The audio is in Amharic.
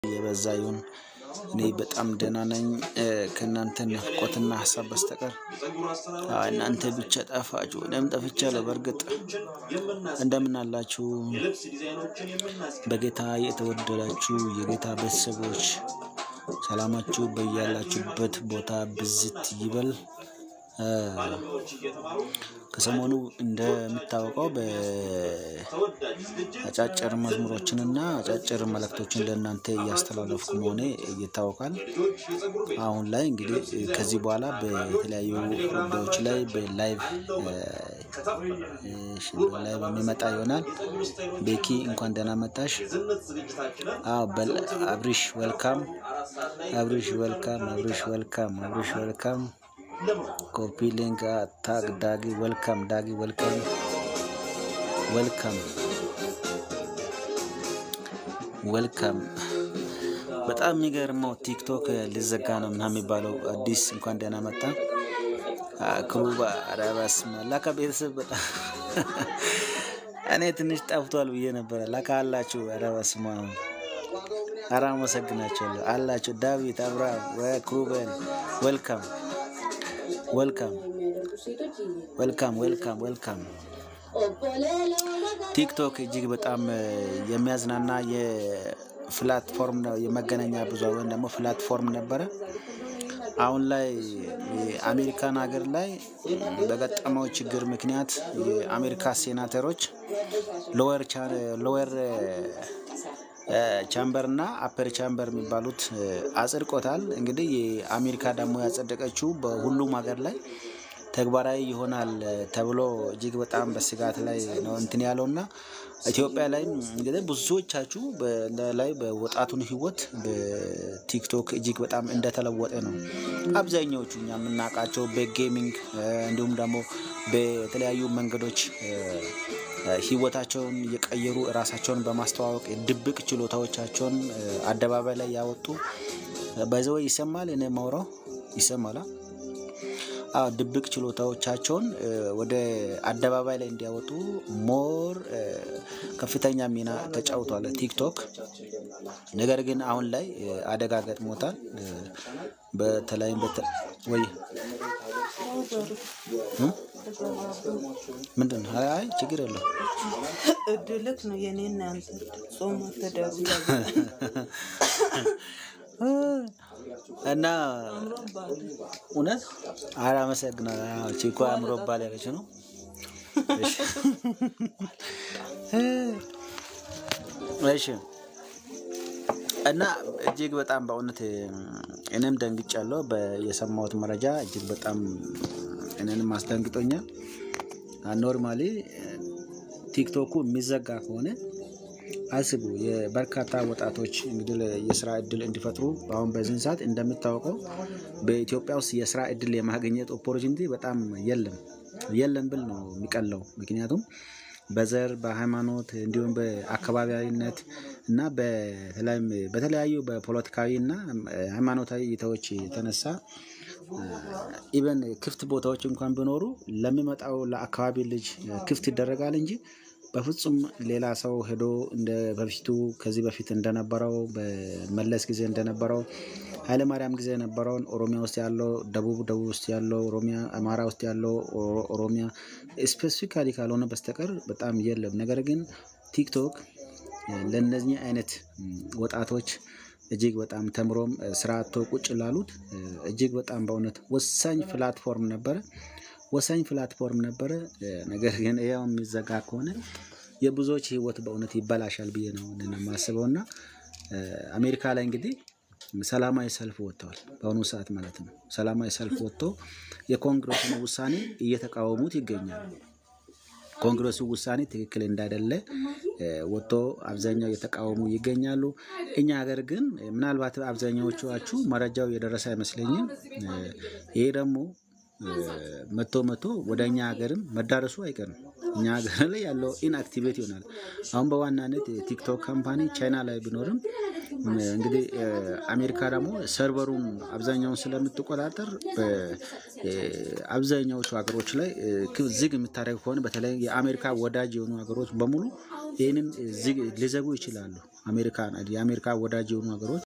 የበዛ ይሁን። እኔ በጣም ደህና ነኝ ከእናንተ ናፍቆትና ሀሳብ በስተቀር። አዎ እናንተ ብቻ ጠፋችሁ። እኔም ጠፍቻለሁ። በእርግጥ እንደምን አላችሁ? በጌታ የተወደዳችሁ የጌታ ቤተሰቦች ሰላማችሁ በያላችሁበት ቦታ ብዝት ይበል። ከሰሞኑ እንደሚታወቀው በአጫጭር መዝሙሮችንና አጫጭር መልእክቶችን ለእናንተ እያስተላለፍኩ መሆኔ ይታወቃል። አሁን ላይ እንግዲህ ከዚህ በኋላ በተለያዩ ጉዳዮች ላይ በላይቭ ላይቭ የሚመጣ ይሆናል። ቤኪ እንኳን ደህና መጣሽ። አዎ በል አብሪሽ ዌልካም፣ አብሪሽ ዌልካም፣ አብሪሽ ዌልካም፣ አብሪሽ ዌልካም። ኮፒ ሊንክ ታግ ዳጊ ዌልካም፣ ዳጊ ዌልካም፣ ዌልካም፣ ዌልካም። በጣም የሚገርመው ቲክቶክ ሊዘጋ ነው ምናምን የሚባለው አዲስ እንኳን ደህና መጣ። ክሩባ ኧረ በስመ አብ ላካ ቤተሰብ በጣም እኔ ትንሽ ጠፍቷል ብዬ ነበረ። ላካ አላችሁ። ኧረ በስመ አብ ኧረ አመሰግናችኋለሁ አላችሁ። ዳዊት አብርሃም ክሩበን ዌልካም ዌልካም ዌልካም ዌልካም ዌልካም። ቲክቶክ እጅግ በጣም የሚያዝናና የፕላትፎርም የመገናኛ ብዙሃን ወይም ደግሞ ፕላትፎርም ነበረ። አሁን ላይ የአሜሪካን ሀገር ላይ በገጠመው ችግር ምክንያት የአሜሪካ ሴናተሮች ሎወር ሎወር ቻምበር እና አፐር ቻምበር የሚባሉት አጽድቆታል። እንግዲህ የአሜሪካ ደግሞ ያጸደቀችው በሁሉም ሀገር ላይ ተግባራዊ ይሆናል ተብሎ እጅግ በጣም በስጋት ላይ ነው እንትን ያለው እና ኢትዮጵያ ላይ እንግዲህ ብዙዎቻችሁ ላይ በወጣቱን ሕይወት በቲክቶክ እጅግ በጣም እንደተለወጠ ነው። አብዛኛዎቹ እኛ የምናውቃቸው በጌሚንግ እንዲሁም ደግሞ በተለያዩ መንገዶች ህይወታቸውን እየቀየሩ ራሳቸውን በማስተዋወቅ ድብቅ ችሎታዎቻቸውን አደባባይ ላይ ያወጡ በዘወ ይሰማል። እኔ ማውራው ይሰማላ። አዎ ድብቅ ችሎታዎቻቸውን ወደ አደባባይ ላይ እንዲያወጡ ሞር ከፍተኛ ሚና ተጫውቷል ቲክቶክ። ነገር ግን አሁን ላይ አደጋ ገጥሞታል። በተለይም ወይ ምንድን ነው? አይ ችግር የለው እድልክ ነው የኔና አንተ ጾም አትደሩ እና እውነት ኧረ አመሰግናለሁ። ቺኮ አምሮባል ያለች ነው። እሺ እና እጅግ በጣም በእውነት እኔም ደንግጫለሁ። የሰማሁት መረጃ እጅግ በጣም እኔንም አስደንግጦኛል። ኖርማሊ ቲክቶኩ የሚዘጋ ከሆነ አስቡ የበርካታ ወጣቶች እንግዲህ የስራ እድል እንዲፈጥሩ አሁን በዚህን ሰዓት እንደሚታወቀው በኢትዮጵያ ውስጥ የስራ እድል የማግኘት ኦፖርቹኒቲ በጣም የለም የለም ብል ነው የሚቀለው። ምክንያቱም በዘር በሃይማኖት እንዲሁም በአካባቢያዊነት እና በተለያዩ በፖለቲካዊ እና ሃይማኖታዊ እይታዎች የተነሳ ኢቨን ክፍት ቦታዎች እንኳን ቢኖሩ ለሚመጣው ለአካባቢ ልጅ ክፍት ይደረጋል እንጂ በፍጹም ሌላ ሰው ሄዶ እንደ በፊቱ ከዚህ በፊት እንደነበረው በመለስ ጊዜ እንደነበረው ኃይለማርያም ጊዜ የነበረውን ኦሮሚያ ውስጥ ያለው ደቡብ ደቡብ ውስጥ ያለው ኦሮሚያ አማራ ውስጥ ያለው ኦሮሚያ ስፔሲፊካሊ ካልሆነ በስተቀር በጣም የለም። ነገር ግን ቲክቶክ ለእነዚህ አይነት ወጣቶች እጅግ በጣም ተምሮም ስራ አጥቶ ቁጭ ላሉት እጅግ በጣም በእውነት ወሳኝ ፕላትፎርም ነበረ ወሳኝ ፕላትፎርም ነበረ። ነገር ግን ያው የሚዘጋ ከሆነ የብዙዎች ህይወት በእውነት ይበላሻል ብዬ ነው የማስበው። እና አሜሪካ ላይ እንግዲህ ሰላማዊ ሰልፍ ወጥተዋል። በአሁኑ ሰዓት ማለት ነው። ሰላማዊ ሰልፍ ወጥቶ የኮንግረሱን ውሳኔ እየተቃወሙት ይገኛሉ። ኮንግረሱ ውሳኔ ትክክል እንዳይደለ ወጥቶ አብዛኛው እየተቃወሙ ይገኛሉ። እኛ ሀገር ግን ምናልባት አብዛኛዎቻችሁ መረጃው የደረሰ አይመስለኝም። ይሄ ደግሞ መቶ መቶ ወደ እኛ ሀገርም መዳረሱ አይቀርም። እኛ ሀገር ላይ ያለው ኢንአክቲቬት ይሆናል። አሁን በዋናነት የቲክቶክ ካምፓኒ ቻይና ላይ ቢኖርም እንግዲህ አሜሪካ ደግሞ ሰርቨሩን አብዛኛውን ስለምትቆጣጠር አብዛኛዎቹ ሀገሮች ላይ ዝግ የምታደርግ ከሆነ በተለይ የአሜሪካ ወዳጅ የሆኑ ሀገሮች በሙሉ ይህንን ሊዘጉ ይችላሉ። አሜሪካን የአሜሪካ ወዳጅ የሆኑ ሀገሮች